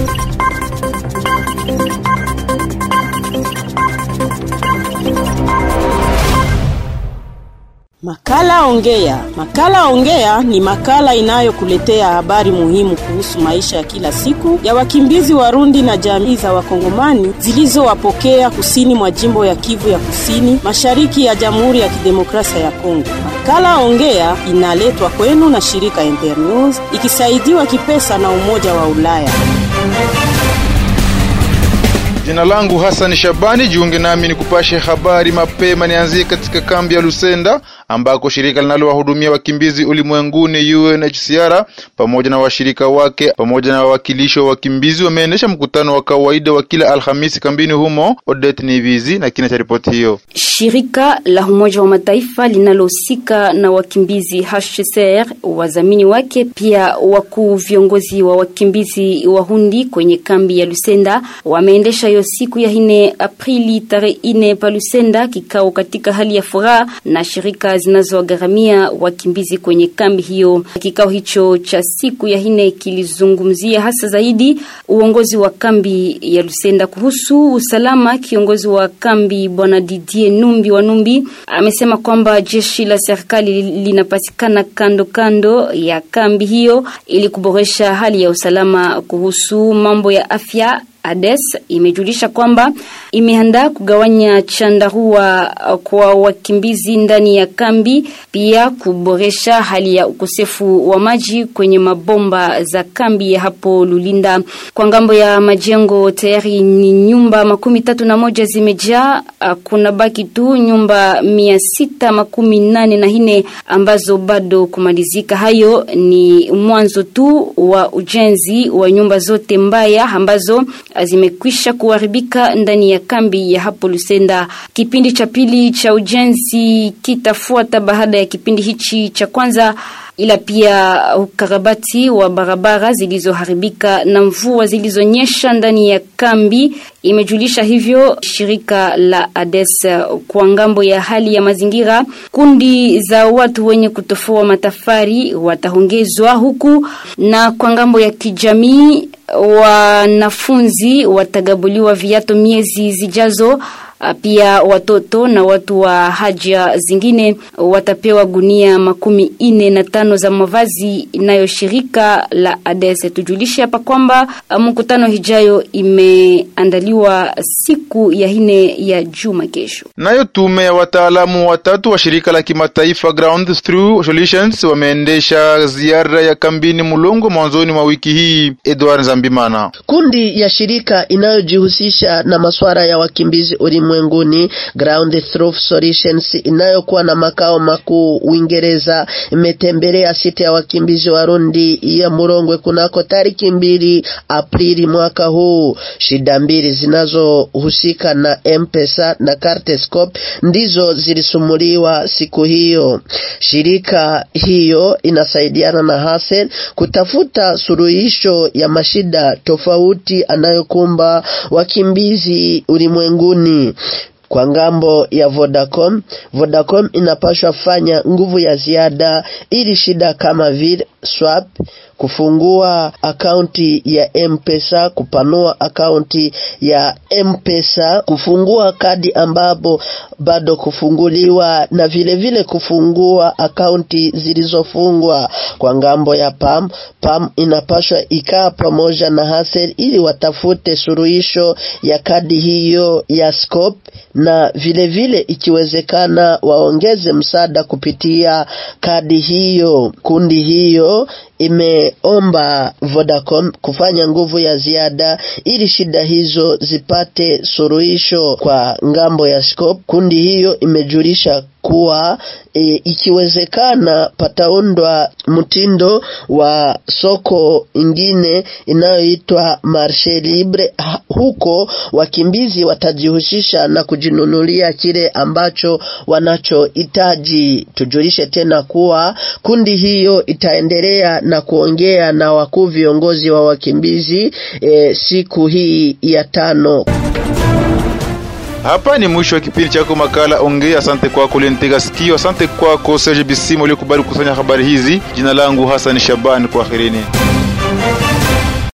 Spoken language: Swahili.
Makala Ongea. Makala Ongea ni makala inayokuletea habari muhimu kuhusu maisha ya kila siku ya wakimbizi Warundi na jamii za Wakongomani zilizowapokea kusini mwa jimbo ya Kivu ya Kusini, mashariki ya Jamhuri ya Kidemokrasia ya Kongo. Makala Ongea inaletwa kwenu na shirika Internews ikisaidiwa kipesa na Umoja wa Ulaya. Jina langu Hassan Shabani, jiunge nami ni kupashe habari mapema. Nianzie katika kambi ya Lusenda ambako shirika linalowahudumia wakimbizi ulimwenguni UNHCR pamoja na washirika wake pamoja na wawakilishi wa wakimbizi wameendesha mkutano wa kawaida wa kila Alhamisi kambini humo. Odette Nivizi na kina cha ripoti hiyo. Shirika la Umoja wa Mataifa linalohusika na wakimbizi HCR, wazamini wake pia wakuu viongozi wa wakimbizi Warundi kwenye kambi ya Lusenda wameendesha hiyo siku ya ine Aprili tarehe ine pa Lusenda kikao katika hali ya furaha na shirika zinazogharamia wakimbizi kwenye kambi hiyo. Kikao hicho cha siku ya ine kilizungumzia hasa zaidi uongozi wa kambi ya Lusenda kuhusu usalama. Kiongozi wa kambi bwana Didier Numbi wa Numbi amesema kwamba jeshi la serikali linapatikana kando kando ya kambi hiyo ili kuboresha hali ya usalama. Kuhusu mambo ya afya ADES imejulisha kwamba imeandaa kugawanya chandarua kwa wakimbizi ndani ya kambi, pia kuboresha hali ya ukosefu wa maji kwenye mabomba za kambi ya hapo Lulinda. Kwa ngambo ya majengo tayari ni nyumba makumi tatu na moja zimejaa, kuna baki tu nyumba mia sita makumi nane na nne ambazo bado kumalizika. Hayo ni mwanzo tu wa ujenzi wa nyumba zote mbaya ambazo zimekwisha kuharibika ndani ya kambi ya hapo Lusenda. Kipindi cha pili cha ujenzi kitafuata baada ya kipindi hichi cha kwanza, ila pia ukarabati wa barabara zilizoharibika na mvua zilizonyesha ndani ya kambi, imejulisha hivyo shirika la ADES. Kwa ngambo ya hali ya mazingira, kundi za watu wenye kutofoa matafari wataongezwa huku, na kwa ngambo ya kijamii wanafunzi watagabuliwa viato miezi zijazo. Pia watoto na watu wa haja zingine watapewa gunia makumi ine na tano za mavazi, nayo shirika la ADES. Tujulishe hapa kwamba mkutano hijayo imeandaliwa siku ya ine ya juma kesho. Nayo tume ya wataalamu watatu wa shirika la kimataifa Ground Through Solutions wameendesha ziara ya kambini Mulongo mwanzoni mwa wiki hii. Edward Zambimana, kundi ya shirika inayojihusisha na masuala ya wakimbizi ulimwenguni Ground Through Solutions inayokuwa na makao makuu Uingereza imetembelea sita ya wakimbizi Warundi ya Murongwe kunako tariki mbili Aprili mwaka huu. Shida mbili zinazohusika na M-Pesa na Cartescope ndizo zilisumuliwa siku hiyo. Shirika hiyo inasaidiana na Hasel kutafuta suluhisho ya mashida tofauti anayokumba wakimbizi ulimwenguni. Kwa ngambo ya Vodacom, Vodacom inapashwa fanya nguvu ya ziada ili shida kama vile swap, kufungua akaunti ya M-Pesa, kupanua akaunti ya M-Pesa, kufungua kadi ambapo bado kufunguliwa na vile vile kufungua akaunti zilizofungwa. Kwa ngambo ya PAM, PAM inapashwa ikaa pamoja na Hasel ili watafute suluhisho ya kadi hiyo ya scope na vile vile ikiwezekana waongeze msaada kupitia kadi hiyo. Kundi hiyo imeomba Vodacom kufanya nguvu ya ziada ili shida hizo zipate suluhisho kwa ngambo ya scope. Kundi hiyo imejulisha kuwa e, ikiwezekana pataundwa mtindo wa soko ingine inayoitwa marshe libre. Huko wakimbizi watajihusisha na kujinunulia kile ambacho wanachohitaji. Tujulishe tena kuwa kundi hiyo itaendelea na kuongea na wakuu viongozi wa wakimbizi e, siku hii ya tano. Hapa ni mwisho wa kipindi chako makala Ongea. Asante kwako ulinitega sikio. Asante kwako Serge Bisimo uliokubali kukusanya habari hizi. Jina langu Hassan Shaban, kwaherini.